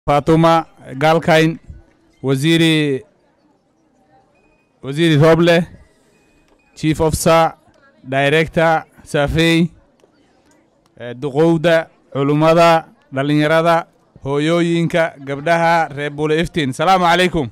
fatuma galkayn waziri waziri roble chief officer director safey eh, duqowda culummada dhallinyarada hooyooyinka gabdhaha reer buule iftiin salaamu calaykum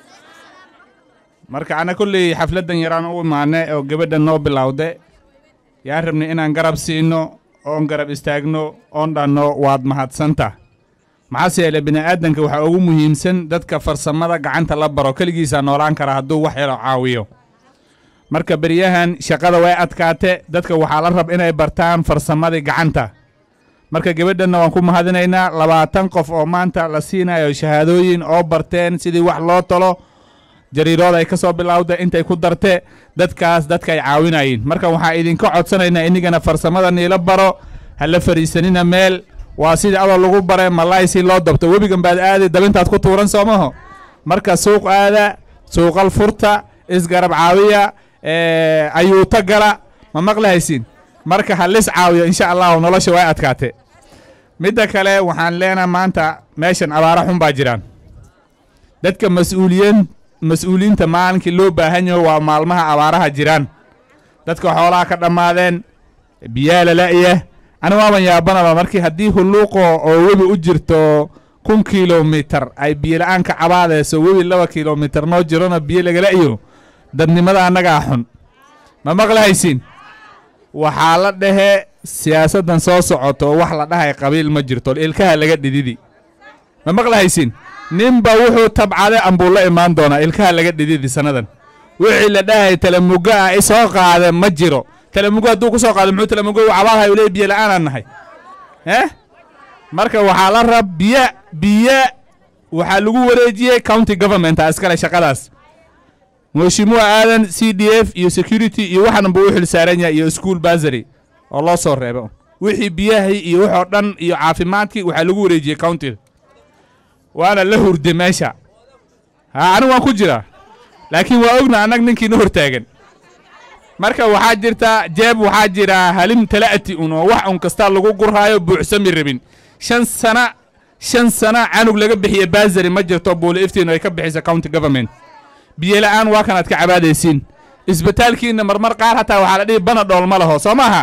marka ana kolley xafladdan yaraan u imaane oo gabadha noo bilowde yaan rabnay inaan garab siino oon garab istaagno oon dhanno waad mahadsanta maxaase yeele bini aadanka waxaa ugu muhiimsan dadka farsamada gacanta la baro keligiisaa noolaan kara hadduu wax yaro caawiyo marka beryahan shaqada way adkaate dadka waxaa la rab inay bartaan farsamadii gacanta marka gabadhanna waan ku mahadinaynaa labaatan qof oo maanta la siinayo shahaadooyin oo barteen sidii wax loo talo jariirood ay ka soo bilowda intay ku darte dadkaas dadka ay caawinayeen marka waxaa idinka codsanaynaa inigana farsamada niila baro ha la fariisanina meel waa sidii adoo lagu bare malaay si loo dabto webigan baad aadi dabintaad ku tuuran soomaho marka suuq aada suuqal furta isgarab caawiya ayuuta gala ma maqlahaysiin marka ha lis caawiyo insha allahu nolosha way adkaate midda kale waxaan leenaha maanta meeshan abaara xun baa jiraan dadka mas-uuliyiin mas-uuliyiinta maalinkii loo baahan yaho waa maalmaha abaaraha jiraan dadka xoolaha ka dhammaadeen biyaa lala'ya ani waaban yaabanaba markii haddii hulluuqo oo webi u jirto kun kilomitar ay biyola-aan ka cabaadayso webi laba kilomitar noo jirona biyo lagala'yo dadnimada annagaa xun ma maqlahaysiin waxaa la dhehe siyaasaddan soo socoto wax la dhahay qabiil ma jirto ilkaha laga dhididi ma maqlahaysiin ninba wuxuu tabcaday ambuu la imaan doonaa ilkaha laga dhididi sannadan wixii la dhahay talamugo ah isoo qaade ma jiro talamugo hadduu ku soo qaado muxuu talamugo u cabaadhay ule biyo la'aanaan nahay eh marka waxaa la rab biyo biyo waxaa lagu wareejiyey county governmenta iskale shaqadaas mheshimuwa aadan c d f iyo security iyo waxan buu u xil saaran yahay iyo school basary oo loo soo reebo wixii biyahii iyo waxoo dhan iyo caafimaadkii waxaa lagu wareejiyey county waana la hurde meesha ha anigu waan ku jiraa laakiin waa ogna annag ninkiina hortaagan marka waxaa jirta jeeb waxaa jira halim tala'ati un oo wax un kasta lagu gurhaayo buuxsami rabin shan sana shan sana canug laga bixiye basary ma jirto buule iftiin ay ka bixisa county government biyola'aan waa kanaad ka cabaadaysiin isbitaalkiinna marmar qaar hataa waxaa la dhihi bana dhool ma laho soo maaha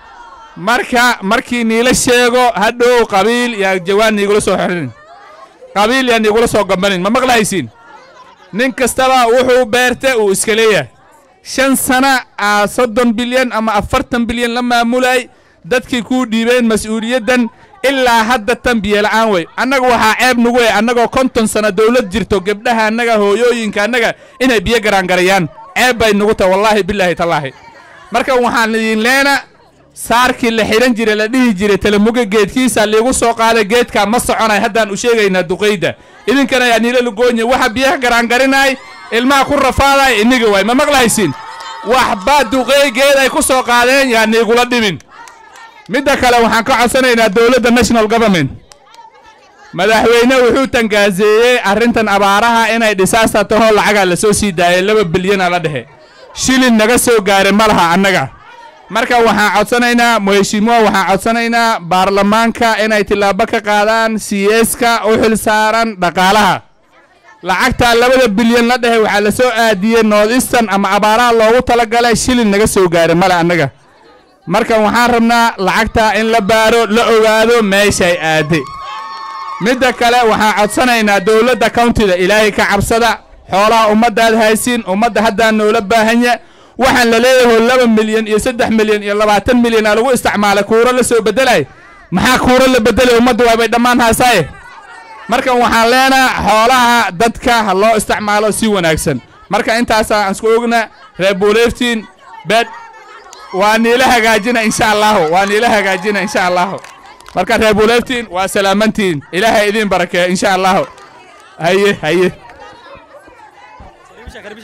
marka markii niila sheego hadhow qabiil yaa jawaan niigula soo xidhin qabiil yaa niigula soo gambanin ma maqlahaysiin nin kastaba wuxuu beerte uu iska leeyahay shan sana aa soddon bilyan ama afartan bilyan la maamulay dadkii kuu dhiibeen mas-uuliyaddan ilaa hadda tan biyola'aan wey annaga waxaa ceeb nagu wey annagoo konton sana dawlad jirto gebdhaha annaga hooyooyinka annaga inay biyo garaangarayaan ceeb bay nagu tahay wallaahi bilaahi tallaahi marka waxaan idin leena saarkii la xidhan jiray la dhihi jiray talamuga geedkiisa liigu soo qaaday geedkaa ma soconay haddaan u sheegaynaa duqayda idinkana yaa niila lugoonya waxa biyaha garaangarinay ilmaha ku rafaaday iniga waay ma maqlahaysiin waxba duqeey geed ay ku soo qaadeen yaa niigula dhimin midda kale waxaan ka codsanaynaa dowladda national government madaxweyne wuxuu tangaaseeyey arrintan abaaraha inay dhisaasta tahoo lacagaa la soo sii daayay laba bilyana la dhexe shilin naga soo gaaray ma laha annaga marka waxaan codsanaynaa mheshimuwa waxaan codsanaynaa baarlamaanka inay tillaabo ka qaadaan siyeeska u xil saaran dhaqaalaha lacagtaa labada bilyan la dhehe waxaa la soo aadiyey north eastern ama abaaraha loogu talagalay shilin naga soo gaaray male annaga marka waxaan rabnaa lacagtaa in la baaro la ogaado meeshay aadde midda kale waxaan codsanaynaa dowladda countida ilaahay ka cabsada xoolaha ummaddaad haysiin ummadda haddaan noola baahanya waxaan la leeyaho laba milyan iyo saddex milyan iyo labaatan milyan aa lagu isticmaalay kuuro la soo beddelay maxaa kuuro la beddelay ummadda waabay dhammaan haasaaye marka waxaan leenaha xoolaha dadka ha loo isticmaalo si wanaagsan marka intaasaa aan isku ogna reer buuleeftiin bed waa niila hagaajina insha allahu waa niila hagaajina insha allahu marka reer buuleeftiin waa salaamantiin ilaahay idiin barakeeyo insha allahu haye haye